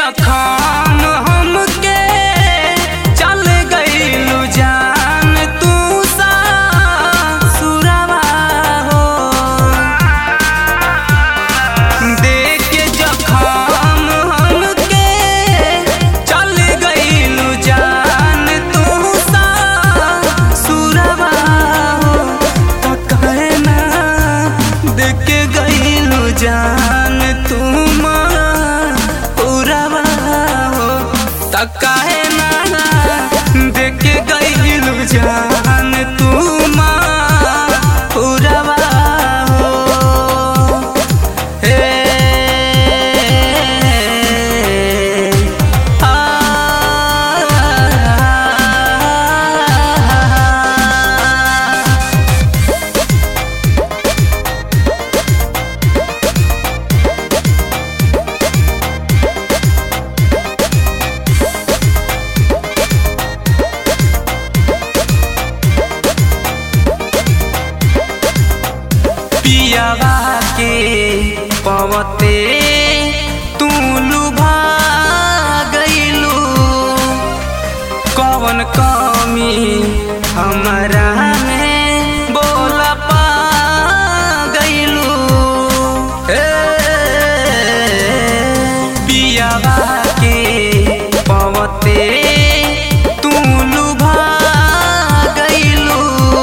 जखम हमके चल गइलू जान तू सासुरवा हो देख के जखम हमके चल गइलू जान तू सासुरवा हो त कहे ना देख के गइलू जान तू पुरवा हो त कहे ना देख के गइलू जान तू पुरवा हो हे आ पियावा के पवते तू लुभा गइलू कवन कमी हमरा में बोल पा गइलू ए पियावा के पवते तू लुभा गइलू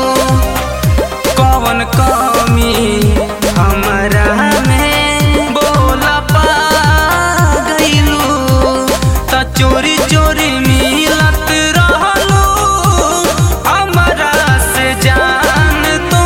कवन कमी हमरा में बोल पा गइलू त चोरी चोरी मिलत रहलू हमरा से जान तू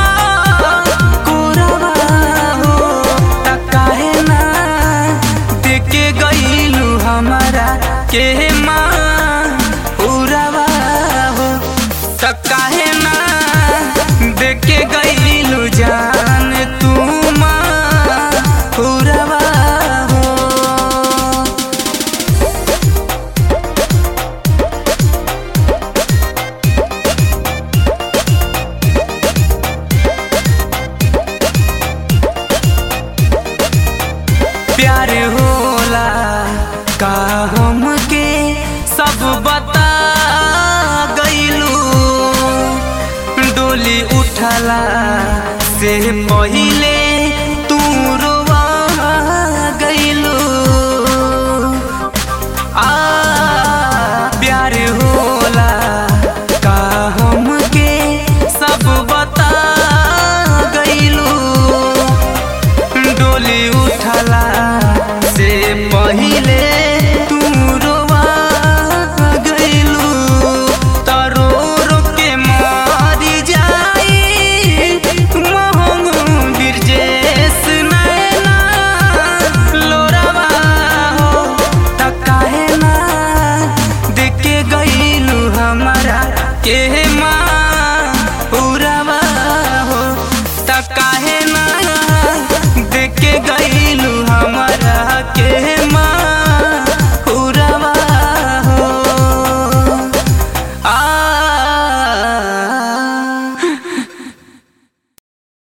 कोरवा हो त काहे ना देके गइलू हमरा के माँ उरवा हो त काहे ना देके गइलू जान तू पुरवा हो प्यार होला का हमके सब बता गइलू डोली उठला से पहिले तू रोवा गइलू आ प्यार होला का हमके सब बता गइलू डोली उठला से पहिले तू रोवा गइलू तरो रो के मारी जाई मोहंग बिरजेस नैना लोरावा हो त काहे ना देके गइलू हमरा के